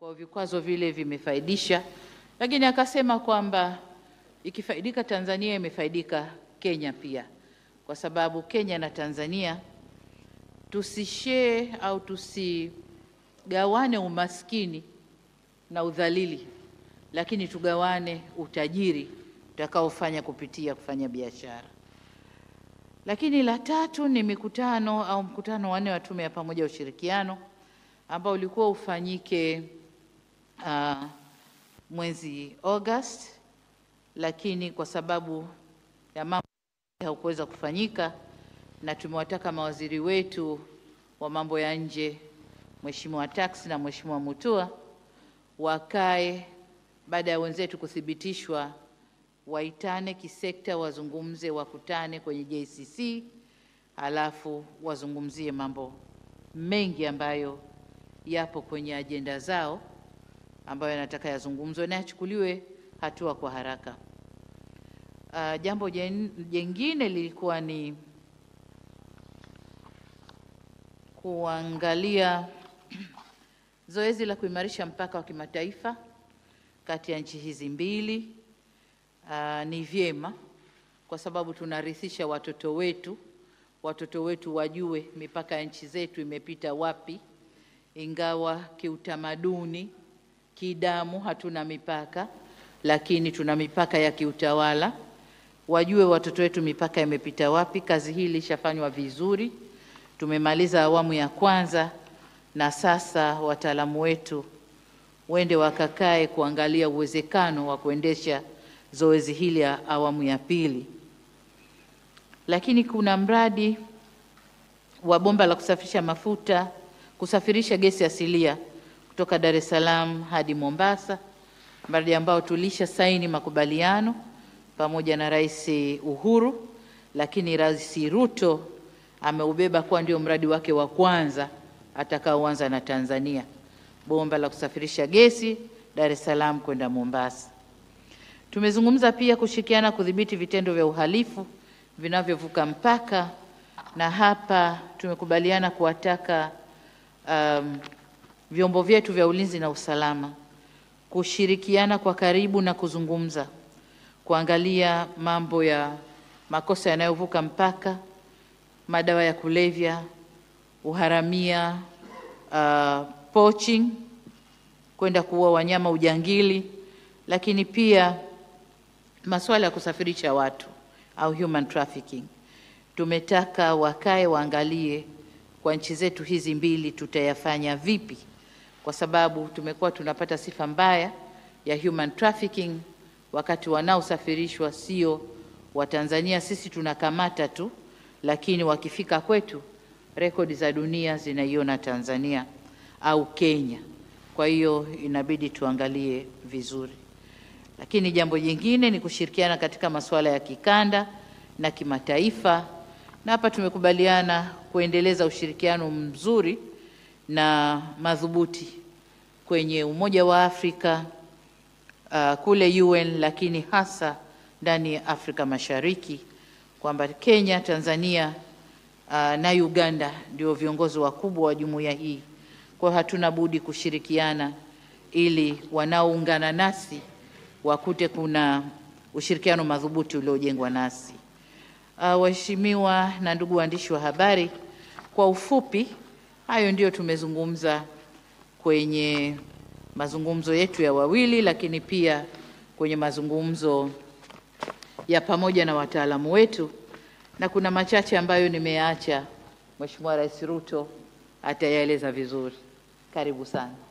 kwa vikwazo vile vimefaidisha, lakini akasema kwamba ikifaidika Tanzania imefaidika Kenya pia, kwa sababu Kenya na Tanzania tusishee au tusigawane umaskini na udhalili, lakini tugawane utajiri utakaofanya kupitia kufanya biashara. Lakini la tatu ni mikutano au mkutano wa nne wa tume ya pamoja ya ushirikiano ambao ulikuwa ufanyike uh, mwezi August, lakini kwa sababu ya mambo haukuweza kufanyika, na tumewataka mawaziri wetu wa mambo ya nje Mheshimiwa Tax na Mheshimiwa Mutua wakae baada ya wenzetu kuthibitishwa, waitane kisekta, wazungumze, wakutane kwenye JCC, halafu wazungumzie mambo mengi ambayo yapo kwenye ajenda zao ambayo yanataka yazungumzwe na yachukuliwe hatua kwa haraka. Uh, jambo jen- jengine lilikuwa ni kuangalia zoezi la kuimarisha mpaka wa kimataifa kati ya nchi hizi mbili. Uh, ni vyema kwa sababu tunarithisha watoto wetu, watoto wetu wajue mipaka ya nchi zetu imepita wapi, ingawa kiutamaduni, kidamu hatuna mipaka, lakini tuna mipaka ya kiutawala. Wajue watoto wetu mipaka imepita wapi. Kazi hii ilishafanywa vizuri, tumemaliza awamu ya kwanza, na sasa wataalamu wetu wende wakakae kuangalia uwezekano wa kuendesha zoezi hili ya awamu ya pili. Lakini kuna mradi wa bomba la kusafirisha mafuta, kusafirisha gesi asilia kutoka Dar es Salaam hadi Mombasa, mradi ambao tulisha saini makubaliano pamoja na Rais Uhuru, lakini Rais Ruto ameubeba kuwa ndio mradi wake wa kwanza atakaoanza na Tanzania, bomba la kusafirisha gesi Dar es Salaam kwenda Mombasa. Tumezungumza pia kushirikiana kudhibiti vitendo vya uhalifu vinavyovuka mpaka, na hapa tumekubaliana kuwataka um, vyombo vyetu vya ulinzi na usalama kushirikiana kwa karibu na kuzungumza, kuangalia mambo ya makosa yanayovuka mpaka, madawa ya kulevya, uharamia, uh, poaching, kwenda kuua wanyama, ujangili, lakini pia masuala ya kusafirisha watu au human trafficking. Tumetaka wakae waangalie kwa nchi zetu hizi mbili tutayafanya vipi, kwa sababu tumekuwa tunapata sifa mbaya ya human trafficking, wakati wanaosafirishwa sio Watanzania. Sisi tunakamata tu, lakini wakifika kwetu rekodi za dunia zinaiona Tanzania au Kenya. Kwa hiyo inabidi tuangalie vizuri. Lakini jambo jingine ni kushirikiana katika masuala ya kikanda na kimataifa, na hapa tumekubaliana kuendeleza ushirikiano mzuri na madhubuti kwenye Umoja wa Afrika uh, kule UN, lakini hasa ndani ya Afrika Mashariki, kwamba Kenya, Tanzania uh, na Uganda ndio viongozi wakubwa wa jumuiya hii. Kwa hiyo hatuna budi kushirikiana ili wanaoungana nasi wakute kuna ushirikiano madhubuti uliojengwa nasi. Uh, waheshimiwa na ndugu waandishi wa habari, kwa ufupi hayo ndiyo tumezungumza kwenye mazungumzo yetu ya wawili, lakini pia kwenye mazungumzo ya pamoja na wataalamu wetu, na kuna machache ambayo nimeyaacha Mheshimiwa Rais Ruto atayaeleza vizuri. Karibu sana.